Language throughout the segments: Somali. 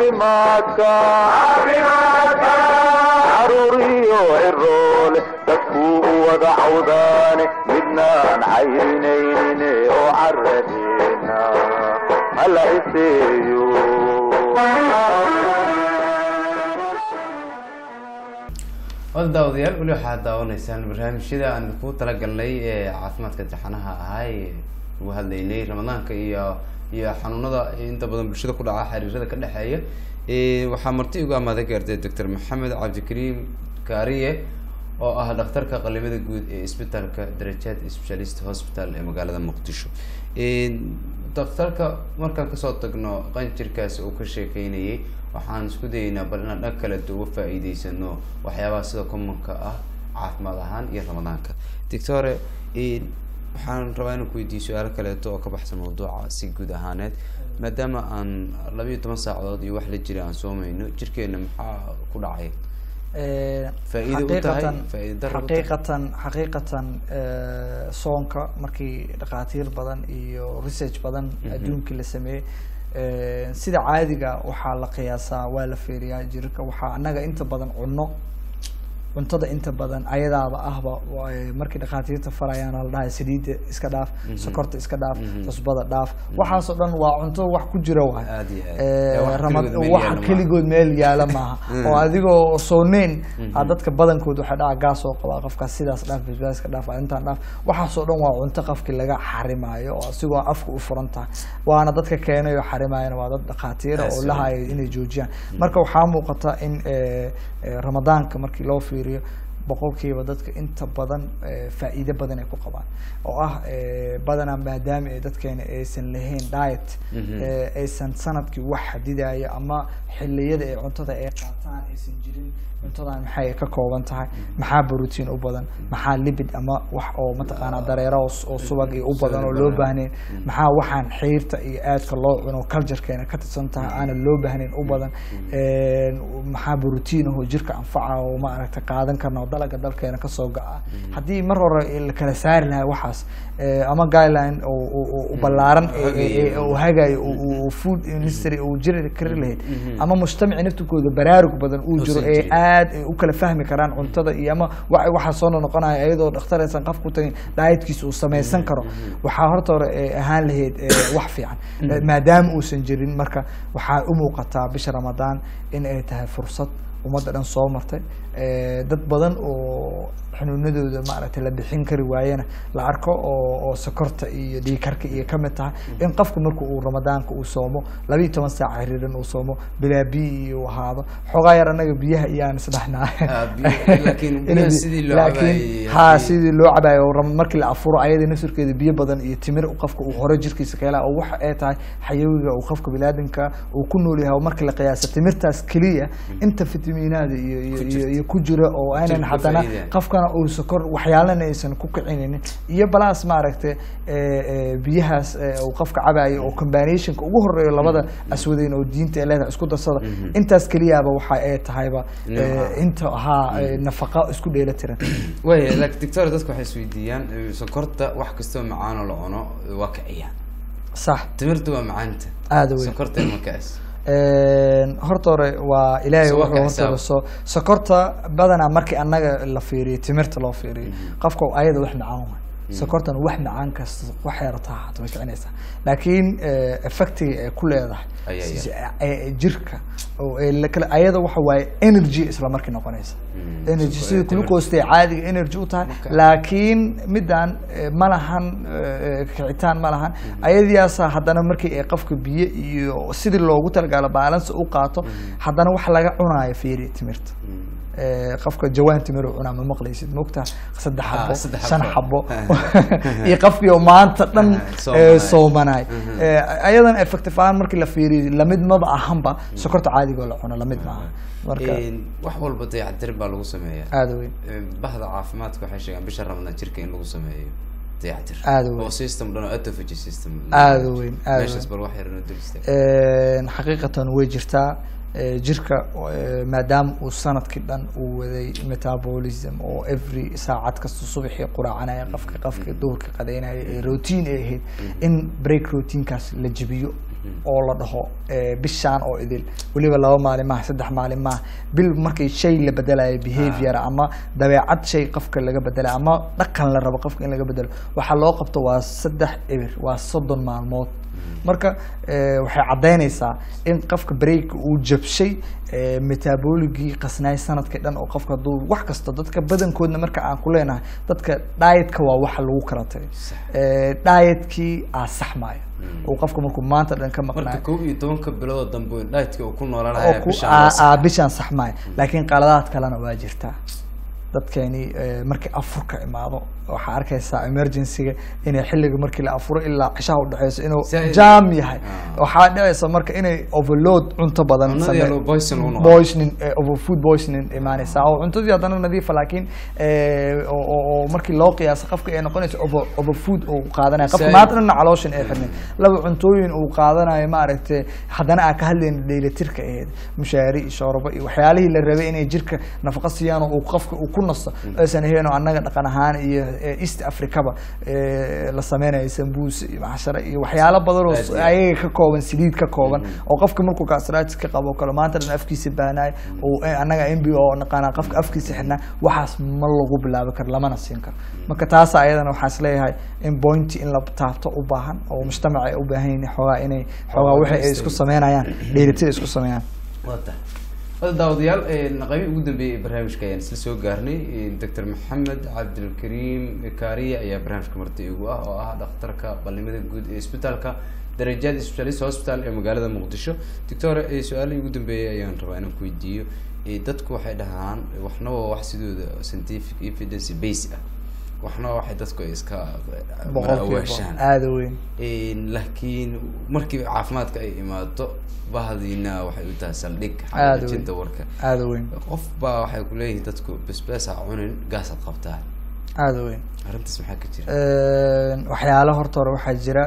caafimaadka caruuriyo ciroole dadkuu u wada cawdaane midnaan cayrinaynin oo caradeena hala iseeyo wada daawadayaal weli waxaad daawanaysaan barnaamijyada aan ku talagalnay ee caafimaadka taxanaha ahaa ee ugu hadlaynay ramadaanka iyo iyo xanuunada inta badan bulshada ku dhaca xiriirada ka dhexeeya waxaa marti ugu amaaday gaartay doctor maxamed cabdikariim kaariye oo ah dhakhtarka qalimada guud ee isbitaalka darajaad specialist hospital ee magaalada muqdisho daktarka markaan kasoo tagno qanjirkaasi uu ka sheekeynayay waxaan isku dayeynaa bal inaan dhan kale uga faa-iideysano waxyaabaha sida commonka ah caafimaad ahaan iyo ramadaanka doctore waxaan rabaa inaan ku weydiiyo su-aalo kaleeto oo ka baxsan mawduuca si guud ahaaneed maadaama aan labayo toban saacadood iyo wax la jira aan soomayno jirkeena maxaa ku dhacay Faa'iido u tahay, xaqiiqatan faa'iido darro u tahay. xaqiiqatan xaqiiqatan eh, soonka markii dhakhaatiir badan iyo research badan adduunkii la sameeyey eh, sida caadiga waxaa la qiyaasaa waa la feeriyaa jirka waxaa annaga inta badan cunno cuntada inta badan ayadaaba ahba waa, eh, markii dhakhaatiirta farayaan la dhahay saliidda iska dhaaf sokorta iska dhaaf cusbada dhaaf waxaasoo dhan waa cunto wax ku jira waay Aad iyo aad. Eh, Ee, wax Rama- keligood meel wax yaalla maaha. keligood meel yaala maaha oo adigoo sooneyn aa dadka badankood waxay dhaca gaas oo qabaa qofkaas sidaas dhaaf basbaaska dhaaf intaan dhaaf waxaasoo dhan waa cunto qofkii laga xarimaayo oo asigoo afka u furan tahay waana dadka keenay oo xarimaayana waa dad dhakhaatiira oo Yes, lahayo inay joojiyaan marka waxaa muuqata in eh, eh, ramadaanka markii loo fiiriyo boqolkiiba dadka inta badan eh, faa'iido badan ay ku qabaan oo ah eh, badanaa maadaama ay dadkeena aysan lahayn diet eh, aysan sanadkii wax xadidaya ama xilliyada ay cuntada ay qaataan aysan jirin cuntadan maxay ka kooban tahay maxaa borotiin u badan maxaa libid ama wax oo mataqaanaa dareero oo s- oo subag iyo u badan oo loo baahnayn maxaa waxaan xiirta iyo aadka loo cuno culturekeena ka tirsan tahay aanan loo baahnayn u badan Een, maxaa borotiin ahoo jirka anfaca oo maaragta qaadan karna oo dalaga dalkeena kasoo ga-a haddii mar hore la kala saari lahaa waxaas eh, ama guideline oo- oo oo- oo ballaaran ee- ee- ee- oo hagayo oo- oo- oo food industry uu jiri kari lahayd ama mujtamaci naftirkooda baraarug badan uu jiro Uusan ee jirin. aad ay u kala fahmi karaan cuntada iyo ama wa- waxaa soo noqonaya iyadoo dhakhtar aysan qof ku tagin dietkiisa uu samaysan karo waxaa horta hore eh, ahaan lahayd eh, wax fiican Eh, maadaama uusan jirin marka waxaa u muuqataa bisha ramadaan in ay tahay fursad ummadda dhan soo martay Eh, dad badan oo xanuunadooda maaragtay la bixin kari waayena la arko oo oo sokorta iyo dhiigkarka iyo kamid tahay in qofku marka uu ramadaanka uu soomo labiiyo toban saac xiriiran uu soomo bilaa biyo iyo uu ahaado xoogaa yar annaga biyaha iyaan isdhexnaa Ah, biyo- laakiin biyaha sidii loo cabaayay ha haddii- sidii loo cabaayo oo ram- markii la afuro ayada nafsirkeeda biyo badan iyo timir qofka uu hore jirkiisa ka helaa oo waxa ay tahay xayawiga uu qofka biniaadamka uu ku nool yahay oo markii la qiyaasa timirtaas keliya inta fitamiinaada iyo iyo iyo iyo ku jira oo aynan Jirka haddana faa'iidaya. qofkana uu sokor waxyaalana aysan ku kicinaynin iyo balaas maaragtay eh, eh, biyahaas eh, uu qofka cabayo oo combinationka ugu horeeyo labada aswadeyn oo diinta ay leedahay isku darsada intaas keliyaaba waxa ay tahayba eh, Nooca. inta ahaa eh, nafaqo isku dheelatiran way laakiin doctor dadku waxay isweydiiyaan eh, sokorta wax kastoo macaan oo la cuno waa kiciyaan sax timirta waa macaanta aada weyn sokorta ma kaas Een, horta hore waa ilaahay So, wuxuu waa horta xisaab. so sokorta badanaa markii annaga la fiiriyo timirta loo fiiriyo qofka ayada wax macaan waay sokortan wax macaan kasta wax yarataa hata way kicinaysaa laakiin eh, effectiga ay ku leedahay Ay, ay, ay. si- eh, jirka oo ay la kala ayada waxa waaye energy isla markii noqonaysa Mm, energy sokor- sida timirta. glucose ay caadiga energy u tahay Marka- laakiin midaan eh, ma lahan eh, kicitaan ma lahan ayadiyaasa haddana markii ay qofka biyo iyo sidii loogu talagalo balance u qaato haddana wax laga cunaayo fiiri timirta Eh, qofka jawaan timir uu cunaa ma maqlaysid mogtaa saddex Ah, xabo saddex shan xabo. xabo iyo qofkii oo maanta dhan Soomanay. eh, soomanay Eh, ayadan effective ahaan markii la fiiriyo lamid maba ahanba sokorta caadiga oo la cuno lamid maaha marka Een, wax walba dayactir baa lagu sameeyaa aada weyn Een, bahda caafimaadka waxay sheegaan bisha ramadaan jirka in lagu sameeyo dayactir Aad u weyn. oo system dhan oo autophagy system Aad u weyn, aad u meeshaas weyn. bal wax yar inoo dul istaag Een, xaqiiqatan way jirtaa Ee, jirka ee, maadaama uu sanadkii dhan uu waday metabolism oo every saacad kasta subaxii quraacanaya qofka qofka duhurka qadaynaya ee routine ay ahayd in break routinekaas la jebiyo oo la dhaho eh, bishaan oo idil weliba laba maalin maaha saddex maalin maaha bil markii shay la bedelayo behavior ama dabeecad shay qofka laga bedelayo ama dhaqan la rabo qofka in laga bedelo waxaa loo qabto waa saddex ebir waa soddon maalmood marka eh, waxay caddaynaysaa in qofka break uu jabshay eh, metaboligii qasnaay sanadkii dhan oo qofka hadduu wax kasta dadka badankoodna marka aan ku leenahay dadka dietka waa waxa lagu kala tagay Eh, dietkii aa saxmaayo oo qofka markuu maanta dhan ka marka maqnaayo kow iyo tobanka bilood dambe dhaytka uu ku oo noolaanaya ku bishaan aa- waa sax. aa bishaan saxmaayo laakiin qaladaad kalena waa jirtaa dadkeeni eh, markii afurka imaado waxaa arkaysaa emergencyga inay xilliga markii la afuro ilaa cishaha udhexeyso inuu Zaid. jaam yahay Ah. waxaa dhicaysa marka inay overload cunto badan Cunnadii samey- yellow poison uu noqdo. poisoning eh, over food poisoning imaanaysaa oo cuntadii haddana nadiifa laakiin eh, oo- oo oo markii loo qiyaaso qofka ay noqonayso over over food uu qaadanaya qofka Zaid. maanta dhanna calooshin ay xirnay laba cuntooyin uu qaadanayo maaragtay haddana aan ka hadlayna dheelitirka aheyd mushaari iyo shoorbo iyo waxyaalihii la rabay inay jirka nafaqo siiyaan oo uu qofka uu ku nasto aysan ahayn oo annaga dhaqan ahaan iyo eh, east africaba eh, la sameynayo sambuus iyo maxshara iyo waxyaalo badan oo Aad iyo aad. ayaga ka kooban saliid ka kooban oo qofka markuu gastritis ka qabo kale maanta dhan afkiisa baanaay oo eh, annaga mb oo naqaana qofka afkiisa xidhnaa waxaas ma lagu bilaabi karo lamana siin karo marka taas ayadana waxaan isleeyahay in pointi in la taabto u baahan oo mujtamaca ay u baahan yihiin xoogaa inay xoogaa wixii ay isku sameynayaan dheelitir isku sameeyaan waa tahay wada daawadayaal naqabi ugu dambeeyay ee barnaamijka ayaan isla soo gaarnay doctor maxamed cabdilkariim kaariya ayaa barnaamijka marti igu ah oo ah dhakhtarka balnimada guud ee isbitaalka darajaad specialist hospital ee magaalada muqdisho doctor eh, su-aalihii ugu dambeeyay ayaan rabaa inaan ku weydiiyo Eh, dadku waxay dhahaan waxna waa wax sidooda scientific evidence base ah waxna waa waxay dadku ay iska boqolkiiba awaashaan aada u weyn Een, laakiin markii caafimaadka ay imaato bahdiina waxay u tahay saldhig Aad u xaqiijinta warka aada u weyn qof baa waxay ku leeyihiin dadku basbaas ha cunin gaasaad qabtaa aada u weyn arrintaas maxaa ka jira waxyaalo horta hore waxaa jira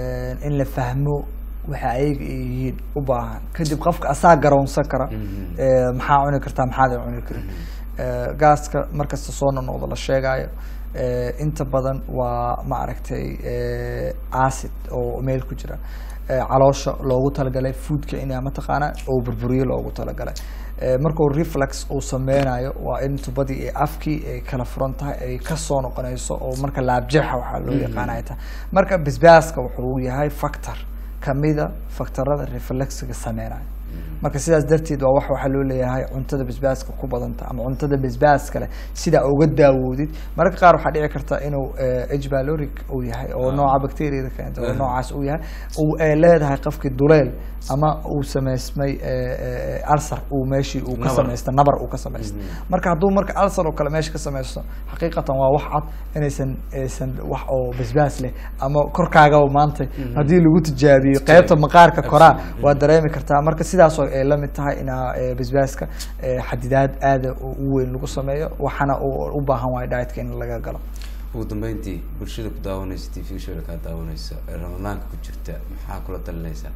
in la fahmo waxa ayaga ay yihiin u baahan kadib qofka asaa garoonsan kara Mhm. Eh, maxaa cuni kartaa maxaad cuni karin Eh, gaaska markasta soo nonoqdo la sheegayo eh, inta badan waa maaragtay eh, acid oo meel ku jira Eh, caloosha loogu talagalay foodka in mataqaana oo burburiyo loogu talagalay Eh, markuu reflex uu sameynayo waa in tubadii ee afkii ay kala furan tahay ay kasoo noqonayso oo marka laabjeexa waxaa loo yaqaana ay tahay marka basbaaska wuxuu yahay factor kamida faktarada reflexiga sameynayo marka sidaas darteed waa wax waxaa loo leeyahay cuntada basbaaska ku badanta ama cuntada basbaaska leh sidaa uga daawoodid mararka qaar waxaa dhici karta inuu h baloric uu yahay oo nooca bacteriada keenta oo Ah. noocaas uu yahay uu ay leedahay qofkii duleel ama uu sameysmay alsar uu meeshii uu ka Nabar. samaysta nabar uu ka samaysta marka hadduu marka alsar oo kale meesha ka samaysto xaqiiqatan waa wax cad inaysan aysan wax oo basbaas leh ama korkaagaba maanta haddii lagu tijaabiyo qeybta maqaarka koraa Absolutely. waa dareemi kartaa marka sidaasoo ay la mid tahay inaa eh, basbaaska eh, xadidaad aada u u weyn lagu sameeyo waxaana u u baahan waayo dietka in laga galo ugu dambeyntii bulshada ku daawanaysa t v shoda kaa daawanaysa ee ramadaanka ku jirta maxaa kula talinaysaa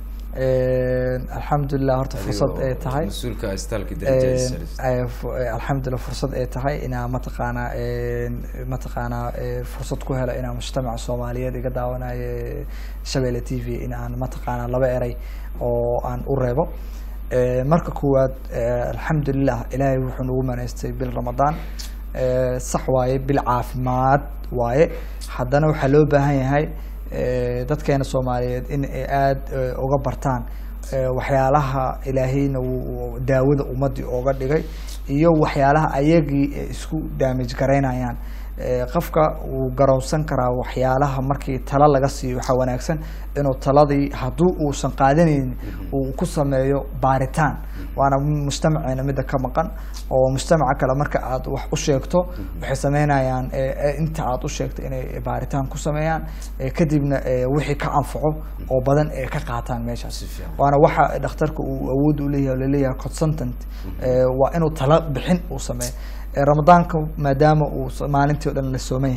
alxamdulilah horta fursad ay Adigoo tahay mas-uulka isbitaalka Eh, darajada eh, fu- eh, alxamdulilah fursad ay tahay inaa mataqaanaa eh, mataqaanaa eh, fursad ku hela inaa mujtamaca soomaaliyeed iga daawanayo eh, shabeelle t v in aan mataqaanaa laba eray oo aan u reebo Eh, marka koowaad eh, alxamdulilah ilaahay wuxuu nagu manaystay bil ramadaan Eh, sax waaye bil caafimaad waaye haddana waxaa loo baahan yahay eh, dadkeena soomaaliyeed in ay aada eh, uga bartaan eh, waxyaalaha ilaahayna wuu daawada ummadii ooga dhigay iyo waxyaalaha ayagii ay isku damage garaynayaan Eh, qofka wuu garoonsan karaa waxyaalaha markii talo laga siiyo waxaa wanaagsan inuu taladii hadduu uusan qaadanaynin uu ku sameeyo baaritaan waana mujtamaceena midda ka maqan oo mujtamaca kale marka aad wax u sheegto waxay sameynayaan eh, eh, inta aad u sheegto inay baaritaan ku sameeyaan eh, kadibna eh, wixii ka anfaco oo badan ay ka qaataan meeshaas Si fiican. waana waxa dhakhtarka uu awood u leeyahay oo laleeyahay consultant eh, waa inuu talo bixin uu sameeyo Eh, ramadaanka maadaama uu s- maalintii o dhan la sooman yahay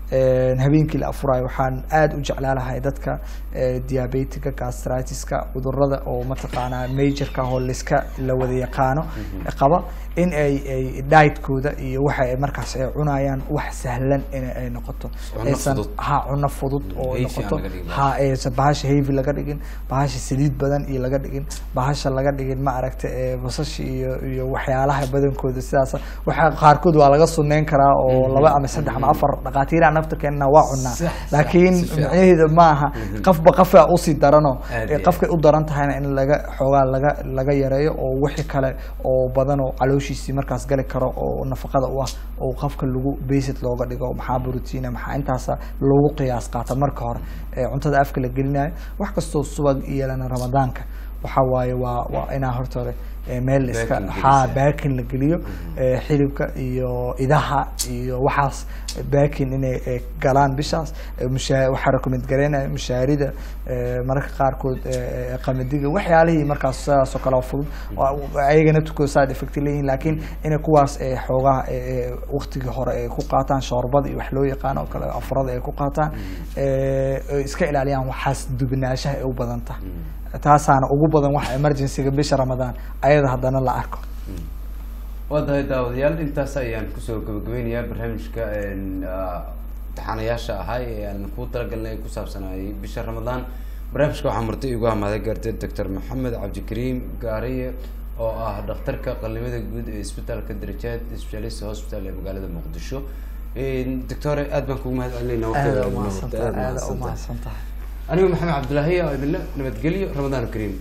Een, habeenkii la afurayo waxaan aada u jeclaalahay dadka eh, diabetiga gastritiska cudurada oo mataqaanaa majorka oo liska la wada yaqaano qaba in ay ay dietkooda iyo waxa ay markaas ay cunayaan wax sahlan in ay noqoto Cunno aysan fudud. ha cunno fudud oo Heavy aan noqoto laga dhigin. ha aysan bahasha heavy laga dhigin bahasha saliid badan iyo laga dhigin bahasha laga dhigin ma aragta ee basasha iyo iyo waxyaalaha badankooda sidaas waxa qaarkood waa laga suneyn karaa oo laba ama saddex ama afar dhaqaatiiraha naftirkeena waa cunaa Sax, sax, laakiin si fiican. micnaheeda maaha qafba qafaa usii darano Aad ee iyo qafkay u daran tahayna in laga xoogaa laga laga yareeyo oo wixii kale oo badan oo calooshiisii markaas gali karo oo nafaqada u ah oo qafka lagu basic looga dhigo maxaa brotiina maxaa intaasa loogu qiyaas qaata marka hore ee cuntada afka la gelinayo wax kastoo subag iyalana ramadaanka waxa waaye waa waa inaa horta hore ee meel iska Baakin haa gelisa. baakin la geliyo ee xilibka iyo idaha iyo waxaas baakin inay ee, galaan bishaas ee, mushaa- waxaa recommend gareynaya mushaarida ee, mararka qaarkood ee, ee, qamadiga waxyaalihii markaas sidaas oo kale oo fudud oo ayagana tukoo side effect leeyihin laakiin inay kuwaas ee, xoogaha ee, ee, waqtigii hore ay ku qaataan shoorbada iyo wax loo yaqaano oo kale afurada ay ku qaataan ee, ay iska ilaaliyaan waxaas dubnaashaha ay u badan tahay taasaana ugu badan waxa emergencyga bisha ramadaan ayada haddana la arko waa tahay daawadayaal intaas ayaan kusoo gabagabeynayaa barnaamijka een, ah, taxanayaasha ahaa ee aan ku talagalnay ee ku saabsanayay bisha ramadaan barnaamijka waxaa marti igu amaaday gaartay doctor maxamed cabdikariim gaariye oo ah dhakhtarka qallimada guud ee isbitaalka darajaad specialist hospital ee magaalada muqdisho doctore aad baan kugu mahad celinayna aada waqtiga umahadsantahay aad aada mahadsantahay. umahadsan tahay anigu maxamed cabdilaahi oo idinle nabadgelyo ramadaan kariim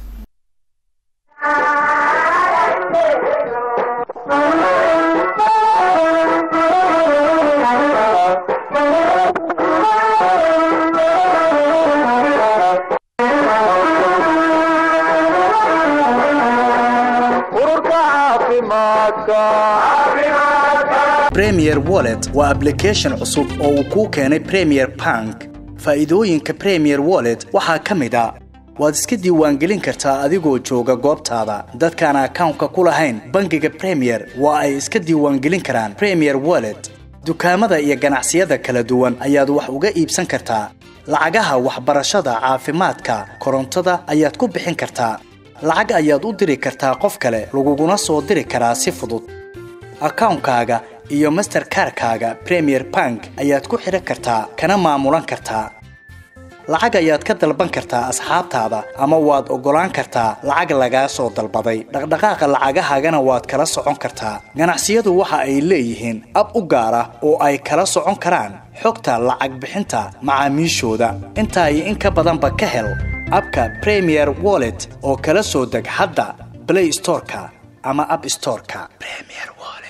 ururka caafimaadka Premier Wallet waa application cusub oo uu kuu keenay Premier Bank. Faa'iidooyinka Premier Wallet waxaa ka mid ah waad iska diiwaangelin kartaa adigoo jooga goobtaada. Dadkaan akawnka ku lahayn bangiga Premier waa ay iska diiwaangelin karaan Premier Wallet. Dukaamada iyo ganacsiyada kala duwan ayaad wax uga iibsan kartaa. Lacagaha waxbarashada, caafimaadka, korontada ayaad ku bixin kartaa. Lacag ayaad u diri kartaa qof kale, laguguna soo diri karaa si fudud. akawnkaaga iyo masterkarkaaga premier bank ayaad ku xidhan kartaa kana maamulan kartaa lacag ayaad ka dalban kartaa asxaabtaada ama waad oggolaan kartaa lacag lagaa soo dalbaday dhaqdhaqaaqa lacagahaagana waad kala socon kartaa ganacsiyadu waxa ay leeyihiin ab u gaar ah oo ay kala socon karaan xogta lacag bixinta macaamiishooda intaa iyo in ka badanba ka hel abka premier wallet oo kala soo deg hadda play storeka ama app storeka premier wallet